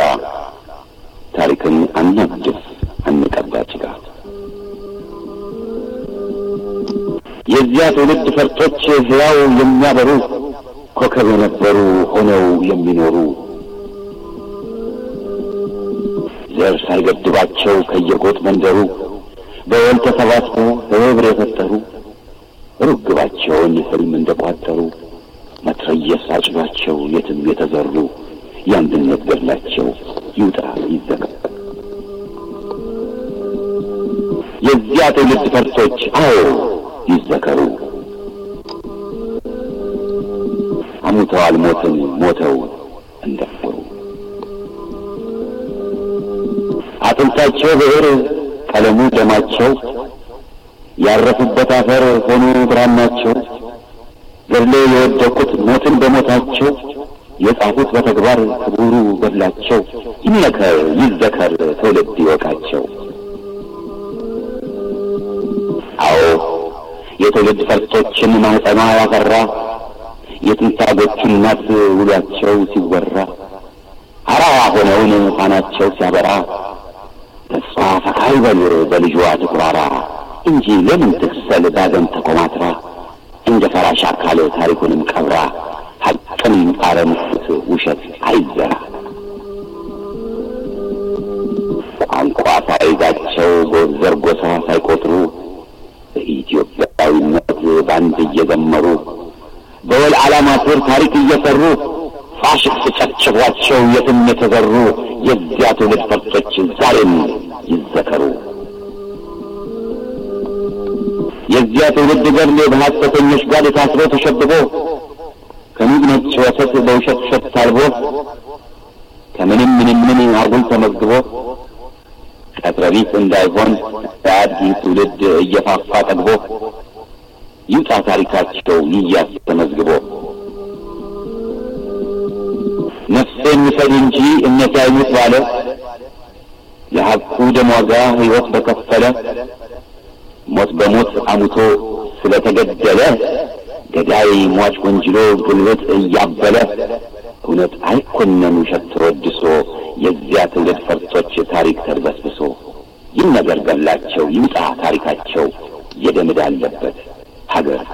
ታሪክን አናድስ አንቀባ ጭቃ የዚያ ትውልድ ፈርጦች ሕያው የሚያበሩ ኮከብ የነበሩ ሆነው የሚኖሩ ዘር ሳይገድባቸው ከየጎጥ መንደሩ በወል ተሰባስበው ህብር የፈጠሩ ርግባቸውን ህልም እንደቋጠሩ መትረየስ አጭሏቸው የትም የተዘሩ የአንድነት ገድላቸው ይውጣ ይዘጋ የዚያ ትውልድ ፈርሶች አዎ ይዘከሩ። አሙተዋል ሞትን ሞተው እንደፈሩ አጥንታቸው ብዕር ቀለሙ ደማቸው ያረፉበት አፈር ሆኑ ብራናቸው ገድለው የወደቁት ሞትን በሞታቸው የጻፉት በተግባር ክቡሩ ገድላቸው ይመከር ይዘከር ትውልድ ይወቃቸው። አዎ የትውልድ ፈርጦችን ማህፀኗ ያፈራ የትንታጎቹ እናት ውሏቸው ሲወራ አራዋ ሆነውን ፋናቸው ሲያበራ ተስፋ ፈካ ይበል በልጇ ትኩራራ እንጂ ለምን ትክሰል ዳግም ተኮማትራ እንደ ፈራሽ አካል ታሪኩንም ቀብራ ሐቅን አረምት ውሸት አይዘራ ቋንቋ ሳይዛቸው ጎዘር ጎሳ ሳይቆጥሩ በኢትዮጵያዊነት ባንድ እየዘመሩ በወል ዓላማ ስር ታሪክ እየሰሩ ፋሽስት ጨፍጭፏቸው የትም የተዘሩ የዚያ ትውልድ ፈርጦች ዛሬም ይዘከሩ። የዚያ ትውልድ ገድል በሐሰተኞች ጋር ታስሮ ተሸብቦ ከኑግ ነጭ ወተት በውሸት ውሸት ታልቦ ከምንም ምንም ምን አጉል ተመዝግቦ ቀጥረቢት እንዳይሆን በአዲስ ትውልድ እየፋፋ ጠግቦ ይውጣ ታሪካቸው ይያዝ ተመዝግቦ ነፍሴን ውሰድ እንጂ እምነቴ አይሙት ባለ የሐቁ ደም ዋጋ ሕይወት በከፈለ ሞት በሞት አሙቶ ስለተገደለ ገዳይ ሟች ወንጅሎ ጉልበት እያበለ እውነት አይኮነን ውሸት ተወድሶ የዚያ ትውልድ ፈርጦች ታሪክ ተድበስብሶ ይህ ነገር ገላቸው ይምጣ ታሪካቸው የደምድ አለበት ሀገር